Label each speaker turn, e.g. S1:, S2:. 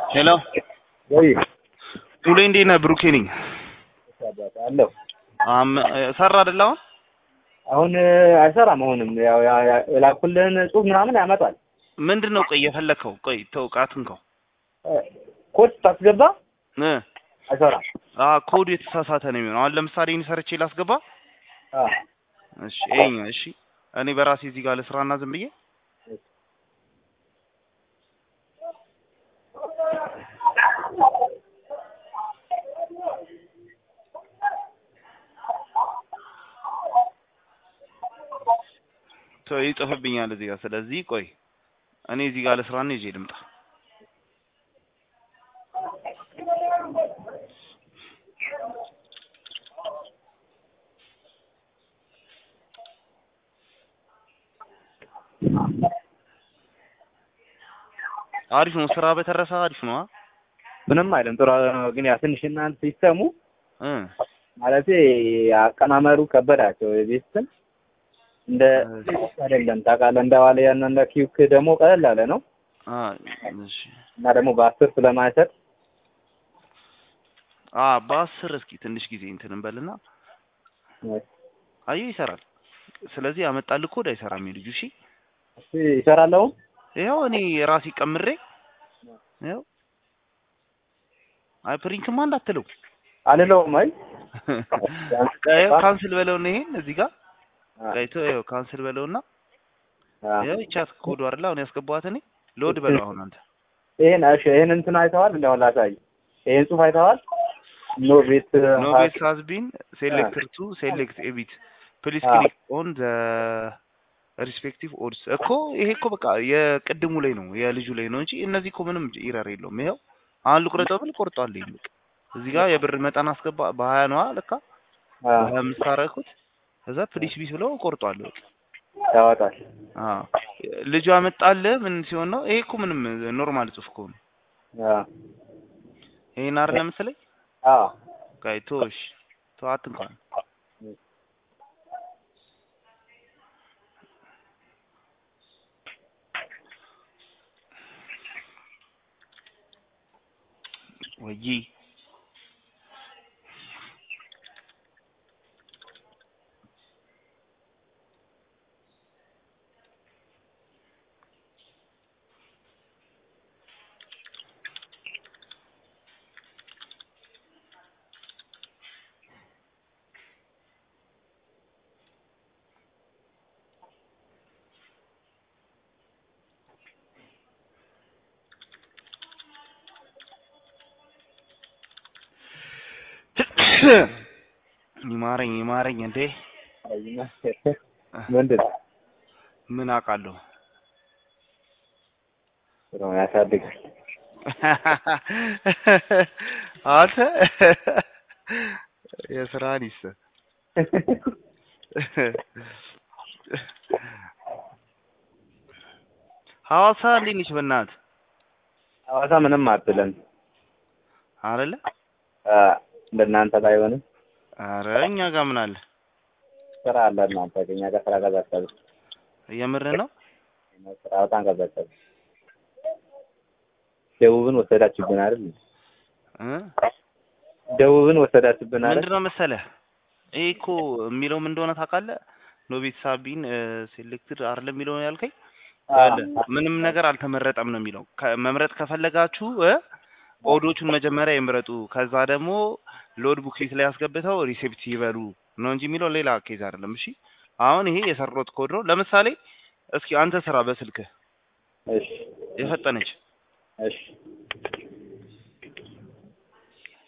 S1: ሄሎ
S2: ወይ
S1: ሙሌ እንዴት ነህ? ብሩኬ ነኝ።
S2: አለሁ
S1: አም ሰራ አይደል አሁን?
S2: አሁን አይሰራም። አሁንም ያው ያ- ያ- የላኩልህን ጽሁፍ ምናምን ያመጣል።
S1: ምንድን ነው ቆይ የፈለከው? ቆይ ተው ቃትንከው
S2: ኮድ ታስገባ
S1: እ
S2: አይሰራም።
S1: አ ኮዱ የተሳሳተ ነው የሚሆነው። አሁን ለምሳሌ እኔ ሰርቼ ላስገባ።
S2: አ
S1: እሺ ይሄኛ እሺ እኔ በራሴ እዚህ ጋር ልስራና ዝም ብዬ ሰው ይጽፍብኛል እዚህ ጋር። ስለዚህ ቆይ እኔ እዚህ ጋር ልስራና ይዤ ልምጣ። አሪፍ ነው ስራ በተረፈ አሪፍ ነው። አ?
S2: ምንም አይልም። ጥሩ ነው። ግን ያ ትንሽ እናንተ ሲስተሙ
S1: እ
S2: ማለት አቀማመሩ ከበዳቸው። የቤትን እንደ አይደለም ታውቃለህ። እንደ ዋለ ያን እንደ ኪውክ ደግሞ ቀለል ያለ ነው
S1: አ እሺ
S2: እና ደግሞ በአስር ስለማይሰጥ
S1: አ በአስር እስኪ ትንሽ ጊዜ እንትን እንበልና አየሁ ይሰራል። ስለዚህ ያመጣልህ ኮድ አይሰራም የልጁ እሺ።
S2: እሺ ይሰራል አሁን
S1: ይኸው እኔ ራሴ ቀምሬ ይኸው አይ ፕሪንትማ እንዳትለው
S2: አልለውም። አይ
S1: ይኸው ካንስል በለውና ይሄን እዚህ ጋር ቀይቶ ይኸው ካንስል በለውና
S2: አ
S1: ይኸው ይቻት ኮዱ አይደል አሁን ያስገባኋት እኔ ሎድ በለው አሁን አንተ
S2: ይሄን እሺ ይሄን እንትን አይተዋል? እንደው ላሳይ። ይሄን ጽሁፍ አይተዋል? ኖ ቤት
S1: ኖ ቤት ሃዝ ቢን ሴሌክትድ ቱ ሴሌክት ኤቢት ፕሊዝ
S2: አ።
S1: ክሊክ ኦን ዘ ሪስፔክቲቭ ኦድስ እኮ ይሄ እኮ በቃ የቅድሙ ላይ ነው የልጁ ላይ ነው እንጂ እነዚህ እኮ ምንም ኢረር የለውም። ይኸው አሁን ልቁረጠው ብል ቆርጧል። ይሄን በቃ እዚህ ጋር የብር መጠን አስገባ በሀያ ነዋ ለካ
S2: አ
S1: በሀያ አምስት አደረኩት ከዛ ፕሊስ ቢስ ብለው ቆርጧል። በቃ
S2: ያወጣል።
S1: አዎ ልጁ ያመጣልህ ምን ሲሆን ነው? ይሄ እኮ ምንም ኖርማል ጽሁፍ እኮ ነው።
S2: አ
S1: ይሄን አይደል መሰለኝ
S2: አ
S1: ጋይ ቶሽ ተዋት እንኳን ወይ ይማረኝ ይማረኝ እንዴ
S2: ምንድን ነው?
S1: ምን አውቃለሁ።
S2: ጥሩ ነው፣ ያሳድጋል።
S1: አንተ የስራህን ይስጥ። ሐዋሳ እንዴት ነች? በእናትህ
S2: ሐዋሳ ምንም አትልም።
S1: አይደለ?
S2: አ እንደናንተ ባይሆንም
S1: አረ እኛ ጋር ምን አለ?
S2: ስራ አለ። እናንተ ከእኛ ጋር ስራ ቀዘቀዘ።
S1: የምር ነው።
S2: ስራ በጣም ቀዘቀዘ። ደቡብን ወሰዳችሁብን አይደል?
S1: እ
S2: ደቡብን ወሰዳችሁብን አይደል?
S1: ምንድን ነው መሰለህ ይሄ እኮ የሚለው ምን እንደሆነ ታውቃለህ? ኖቤት ሳቢን ሴሌክትድ አይደለም የሚለው ነው ያልከኝ። ያለ ምንም ነገር አልተመረጠም ነው የሚለው። ከ- መምረጥ ከፈለጋችሁ እ ኮዶቹን መጀመሪያ ይምረጡ፣ ከዛ ደግሞ ሎድ ቡክሌት ላይ ያስገብተው ሪሴፕት ይበሉ ነው እንጂ የሚለው ሌላ ኬዝ አይደለም። እሺ አሁን ይሄ የሰራሁት ኮድ ነው። ለምሳሌ እስኪ አንተ ስራ በስልክህ
S2: እሺ
S1: የፈጠነች
S2: እሺ